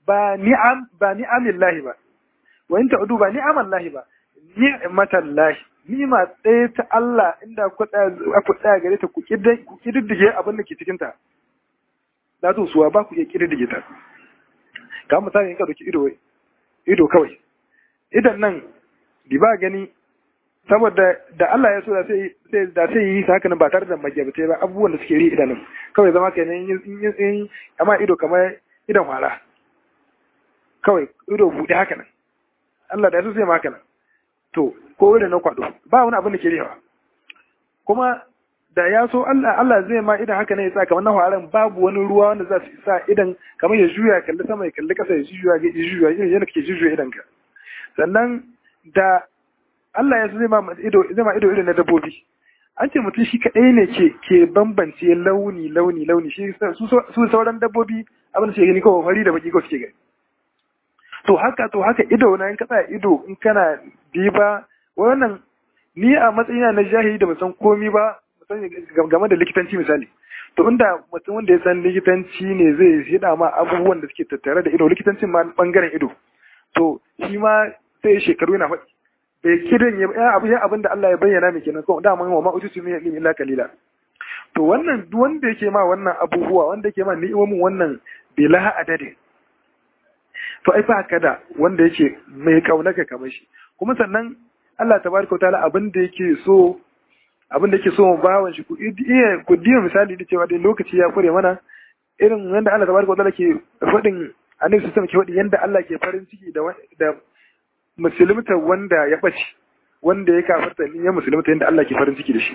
A: ba ni'am ba ni'amillahi ba wa in ta'udu ba ni'amallahi ba ni'matallahi ni'ima ɗaya ta Allah inda ku tsaya gare ta ku kididdige abin da ke cikin ta da to suwa ba ku iya kididdige ta ka misali in ka doki ido ido kawai idan nan di ba gani saboda da Allah ya so da sai da sai yi haka nan ba tare da magyabatai ba abubuwan da suke ri idanun kawai zama kenan in amma ido kamar idan wala kawai ido buɗe haka nan Allah da ya so sai ma haka nan to ko idan na kwado ba wani abin da ke rihawa kuma da ya so Allah Allah zai ma idan haka ne ya sa kamar na waran babu wani ruwa wanda za su sa idan kamar ya juya kalli sama ya kalli kasa ya juya ya juya yadda kake juya idan ka sannan da Allah ya zai ma ido zai ma ido irin na dabbobi an ce mutum shi kadai ne ke ke bambance launi launi launi shi su sauran dabbobi abin da suke gani kawai fari da baki kawai suke gani to haka to haka ido na in ka tsaya ido in kana diba wannan ni a matsayina na jahili da musan komi ba game da likitanci misali to inda mutum wanda ya san likitanci ne zai hida ma abubuwan da suke tattare da ido likitancin ma bangaren ido to shi ma sai shekaru yana faɗi bai kidan ya abu ya abin da Allah ya bayyana mai kenan ko da man wa ma ututu min ilmi illa qalila to wannan duk wanda yake ma wannan abubuwa wanda yake ma ni'imomin wannan bila adadin to ai fa kada wanda yake mai kaunaka kamar shi kuma sannan Allah tabaraka wa ta'ala abin da yake so abin da yake so bawan shi ku iya ku diya misali da cewa dai lokaci ya kure mana irin yanda Allah tabaraka wa ta'ala ke faɗin annabi sallallahu ke faɗi yanda Allah ke farin ciki da da musulmta wanda ya ɓace wanda ya kafarta ni ya musulmta yanda Allah ke farin ciki da shi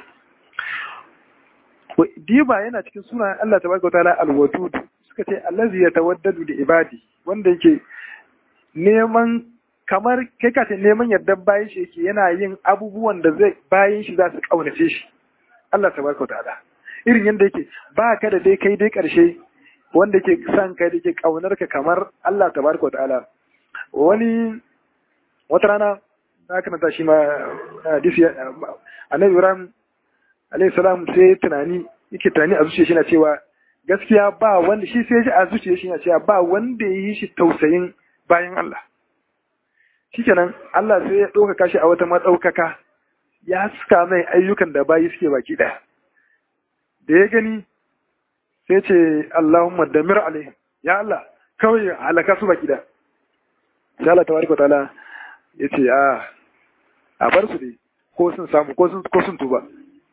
A: diba yana cikin sunan Allah tabaraka wa ta'ala al-wadud suka ce allazi yatawaddadu li ibadi wanda yake neman kamar kai ka ce neman yardar bayan shi yake yana yin abubuwan da zai bayan shi za su kaunace shi Allah tabaraka ta'ala irin yanda yake ba ka da dai kai dai karshe wanda yake san kai da yake kaunar ka kamar Allah tabaraka ta'ala wani wata rana na kana ta shi ma hadisi annabi Ibrahim alayhi salam sai tunani yake tunani a zuciya shi na cewa gaskiya ba wanda shi sai a zuciya shi na cewa ba wanda ya yi shi tausayin bayan Allah shikenan Allah sai ya ɗaukaka shi a wata matsaukaka ya suka mai ayyukan da bayi suke baki ɗaya da ya gani sai ce Allahumma damir alaihim ya Allah kawai halaka su baki ɗaya sai Allah tabaraka ta'ala ya ce a a bar su dai ko sun samu ko sun ko sun tuba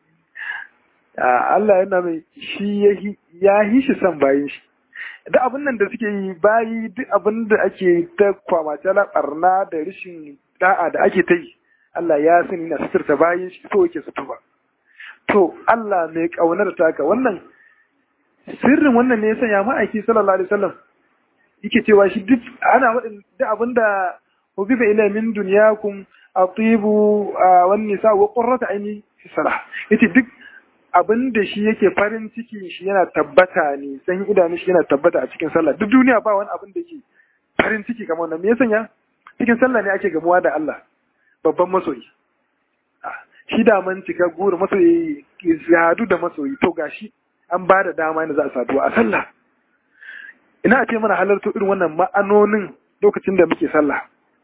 A: Allah yana mai shi ya yi shi son bayin shi duk abin nan da suke yi bayi duk abin da ake ta kwamace na barna da rashin da'a da ake ta yi Allah ya sani na suturta bayin shi so yake su tuba to Allah mai kaunar taka wannan sirrin wannan ne ya sanya ma'aiki sallallahu alaihi wasallam yake cewa shi duk ana wadin duk abin da hubiba ila min dunyakum atibu wan nisa wa qurratu aini fi salah yace duk abin da shi yake farin ciki shi yana tabbata ne san idanu shi yana tabbata a cikin sallah duk duniya ba wani abin da yake farin ciki kamar wannan me ya sanya cikin sallah ne ake gamuwa da Allah babban masoyi shi da man cika gura masoyi hadu da masoyi to gashi an ba da dama ne za a saduwa a sallah ina a ce mana halarta irin wannan ma'anonin lokacin da muke sallah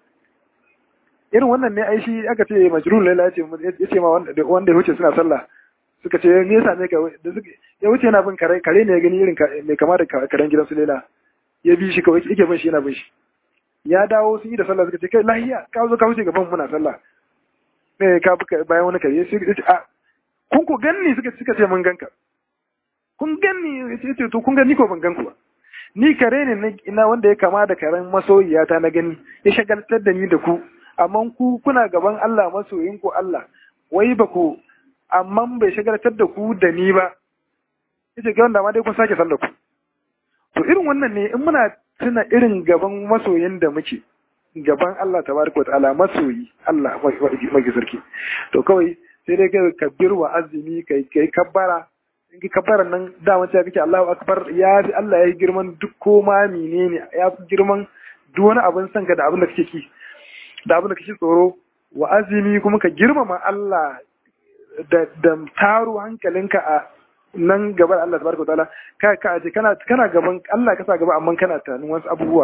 A: irin wannan ne ai shi aka ce majrur laila ya ce ma wanda ya wuce suna sallah suka ce me yasa ne ka da suka ya wuce yana bin kare kare ne ya gani irin mai kama da karen gidan su lela ya bi shi kawai yake bin shi yana bin shi ya dawo sun yi da sallah suka ce kai lahiya ka zo ka wuce gaban muna sallah ne ka bi bayan wani kare sai ce a kun ku ganni suka suka ce mun ganka kun ganni ya ce to kun gani ko ban ganku ba ni kare ne na wanda ya kama da karen masoyiyata na gani ya shagaltar da ni da ku amma ku kuna gaban Allah masoyin ku Allah wai ba ku amma bai shagaltar da ku da ni ba yace ga wanda ma dai kun sake sallar ku to irin wannan ne in muna tuna irin gaban masoyin da muke gaban Allah tabaraka ta'ala masoyi Allah mai sarki to kawai sai dai kai kabbir wa azumi kai kai kabbara in ki kabbara nan da wanda kake Allahu akbar ya fi Allah ya yi girman duk koma menene ya fi girman duk wani abin sanka da abin da kake ki da abin da kake tsoro wa azumi kuma ka girmama Allah da da taro hankalinka a nan gaban Allah tabaraka ta'ala ka ka aje kana kana gaban Allah ka sa gaba amma kana tunanin wasu abubuwa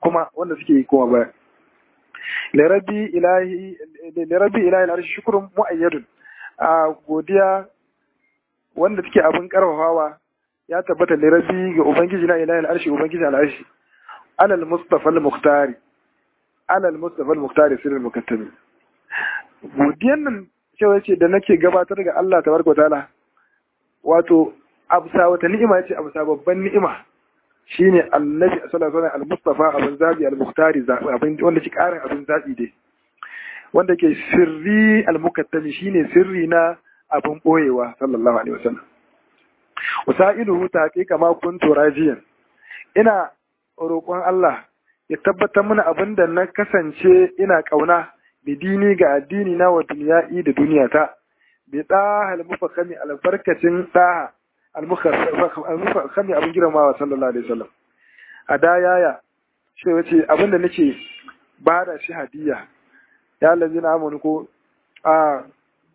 A: kuma wanda suke koma baya lirabi ilahi lirabi ilahi al'arshi shukrun mu'ayyadun a godiya wanda take abin karfafawa ya tabbata lirabi ga ubangiji na ilahi al'arshi ubangiji al'arshi alal mustafa al-mukhtari alal mustafa al-mukhtari sirrul mukattami godiyan nan cewa ce da nake gabatar ga Allah tabaraka wa ta'ala wato absa wata ni'ima ce absa babban ni'ima shine annabi sallallahu alaihi al-mustafa abin zabi al-mukhtari abin wanda ke karin abin zabi dai wanda ke sirri al-mukattami shine sirri na abin boyewa sallallahu alaihi wasallam wasailuhu taqiqa ma kuntu rajiyan ina roƙon Allah ya tabbatar mana abin da na kasance ina kauna bidini ga addini na wa duniya'i da duniyata bi daha al-mufakhami albarkacin daha al-mufakhami abin girmawa sallallahu alaihi wasallam a da yaya shi wace abin da nake ba da shi hadiya ya allazi na amanu ko a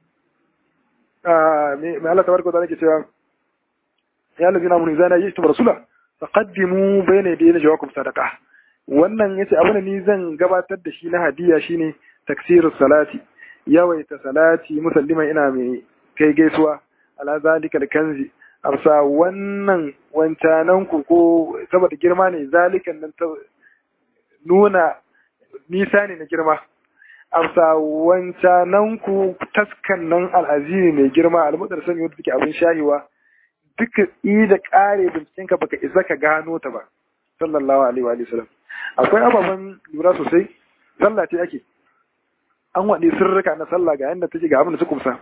A: a me Allah tabaraka ta'ala ke cewa ya allazi na amanu zana yi tu rasula faqaddimu bayna yadayna jawakum sadaqa wannan yace abin da ni zan gabatar da shi na hadiya shine taksirus salati yawaita salati musalliman ina mai kai gaisuwa ala zalikal kanzi amsa wannan wancanan ku ko saboda girma ne zalikan nan ta nuna nisa ne na girma amsa wancanan ku taskan nan al'azimi mai girma almudar sani wanda take abin shahiwa duka i da kare bincikenka baka isa ka gano ta ba sallallahu alaihi wa sallam akwai ababen lura sosai sallah ce ake an waɗe sirrika na sallah ga yadda take ga abin da su kumsa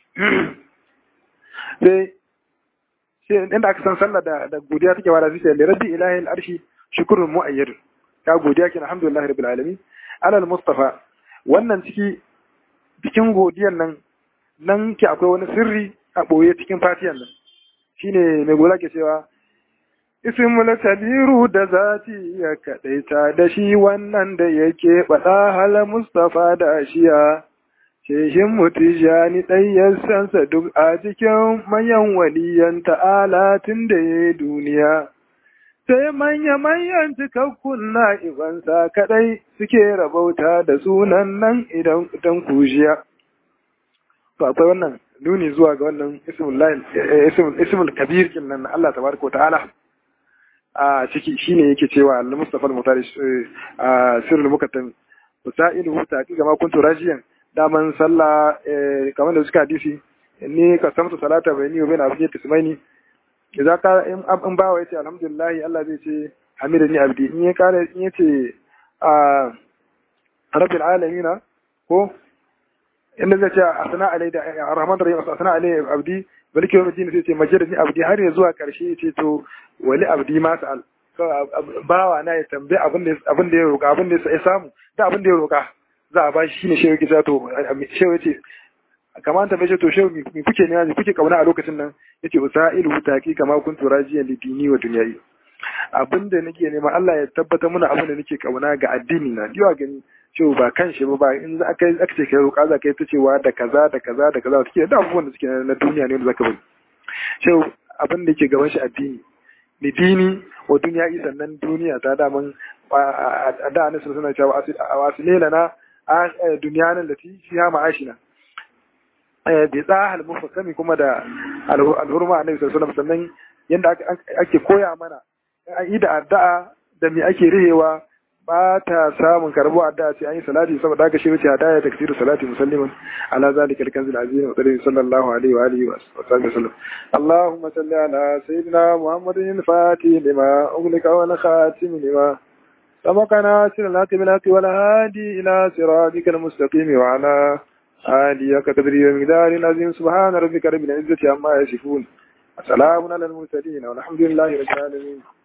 A: sai sai inda aka san sallah da da godiya take wada sai da rabbi ilahi al-arshi shukrun mu'ayyad ka godiya kin alhamdulillah rabbil alamin alal mustafa wannan ciki cikin godiyan nan nan ke akwai wani sirri a boye cikin fatiyan nan shine mai gola ke cewa ismul kabiru da zati ya kadaita da shi wannan da yake bada hala mustafa da shiya shehin mutijani ɗayyarsansa duk a cikin manyan waliyan ta'ala tun da ya duniya sai manya-manyan cikakkun na'ibansa kaɗai suke rabauta da sunan nan idan kujiya to akwai wannan nuni zuwa ga wannan ismul kabir kin nan Allah tabaraka wa ta'ala a ciki shine yake cewa al-Mustafa al-Mutari sirrul mukattam wasailu taqi kama kuntu rajiyan daman sallah kamar da suka hadisi ni ka samtu salata bai ni bai na abin tismaini idan ka in bawa yace alhamdulillah Allah zai ce hamidani abdi in ya kare in yace a rabbil alamin ko inda zai ce asana alai da arrahman rahim asana alai abdi balki yawm din sai ce majidani abdi har ya zuwa karshe yace to wali abdi ma sa'al bawa na ya tambaye abin da abin da ya roka abin da ya samu da abin da ya roka za a bashi shine shehu kisa to shehu yace kamar ta bace to shehu mi kuke ne mi kuke kauna a lokacin nan yace usailu taqi kama kuntu rajiyan li dini wa dunyayi abinda nake nema Allah ya tabbata mana abin da nake kauna ga addini na diwa gani shehu ba kan shi ba in za aka aka ce kai roƙa za ka yi ta cewa da kaza da kaza da kaza suke da abubuwan da suke na duniya ne wanda zaka bari shehu abin da ke gaban shi addini li dini wa dunyayi sannan duniya ta daman a da annabi suna cewa wasilena na duniyanan da ti fiha ma'ashina bi tsahal mufassami kuma da alhurma annabi sallallahu alaihi sannan yanda ake koya mana an yi da addu'a da me ake rihewa ba ta samun karbo addu'a sai an yi salati saboda haka shi wuce hadaya taksiru salati musalliman ala zalika alkanzil azim wa sallallahu alaihi wa alihi wa sallam allahumma salli ala sayyidina muhammadin fatih lima ughliqa wa khatim lima سبقنا سر الحق بالحق والهادي إلى صراطك المستقيم وعلى آله كقدره ومقدار العظيم سبحان ربك رب العزة عما يصفون وسلام على المرسلين والحمد لله رب العالمين